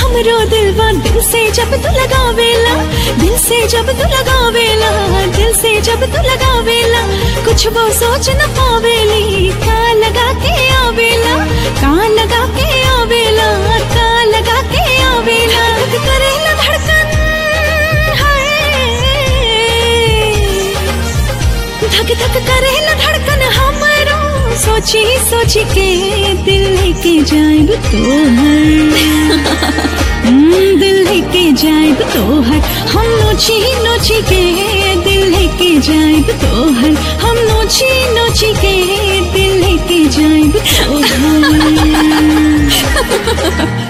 हमरो दिलवा दिल से जब तू लगावेला दिल से जब तू लगावेला दिल से जब तू लगावेला कुछ वो सोच न पावेली का लगा के आवेला का लगा के आवेला का लगा के आवेला करेला धड़कन हाय धक धक करे न धड़कन हमरो सोची सोची के दिल लेके जाएब तोहर हम्म, दिल लेके जाएब तोहर हम नोची नोची के दिल लेके जाएब तोहर हम नोची नोची के दिल लेके जाएब तोहर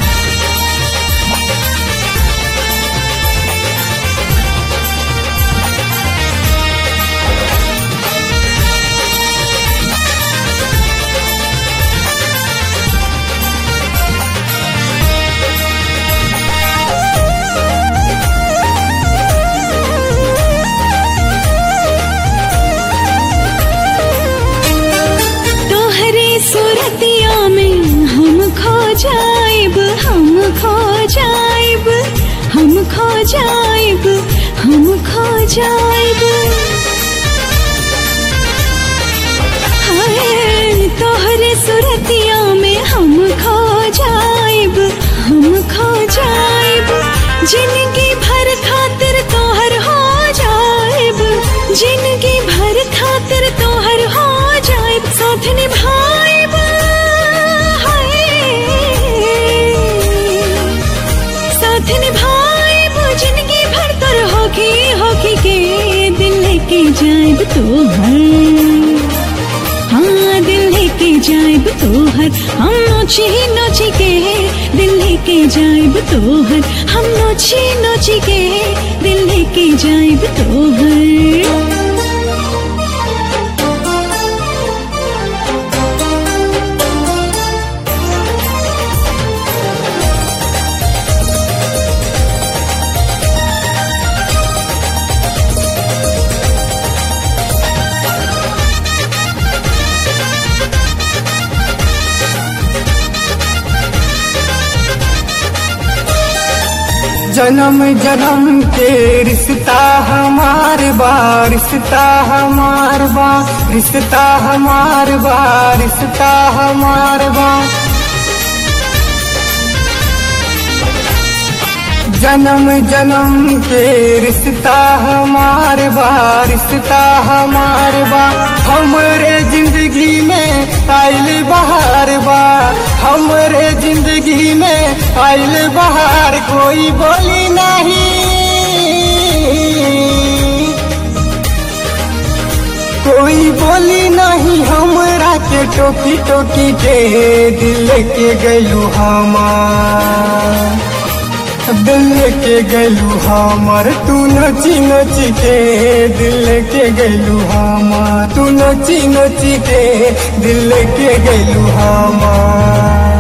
तोहरे सूरतिया में हम खो जाएब हम खो जाएब हम खो जाएब हम खो जाएब हाय तोहरे सूरतिया में हम खो जाएब हम खो जाएब जिंदगी भर खातिर तोहर हो जाएब जिंदगी भर खातिर तोहर हो जाएब साथ निभाएब हाय साथ निभाएब जिंदगी भर तर होगी होगी के दिल लेके जाएब तोहर हाँ दिल लेके जाएब तोहर हम नोची नोची के दिल लेके जाएब तोहर हम नोची नोची के दिल लेके जाएब तोहर जन्म जन्म के रिश्ता हमार बा रिश्ता हमार बा रिश्ता हमार बा रिश्ता हमार बा जन्म जन्म के रिश्ता हमार बा रिश्ता हमार बा हमरे जिंदगी में आइल बहार बा हमरे जिंदगी में आइल बहार कोई बोली नहीं कोई बोली नहीं हमरा के टोकी टोकी के दिल के गलू हमार दिल के गलू हमर तू नची नची के दिल के गलू हमर तू नची नची के दिल के गलू हमर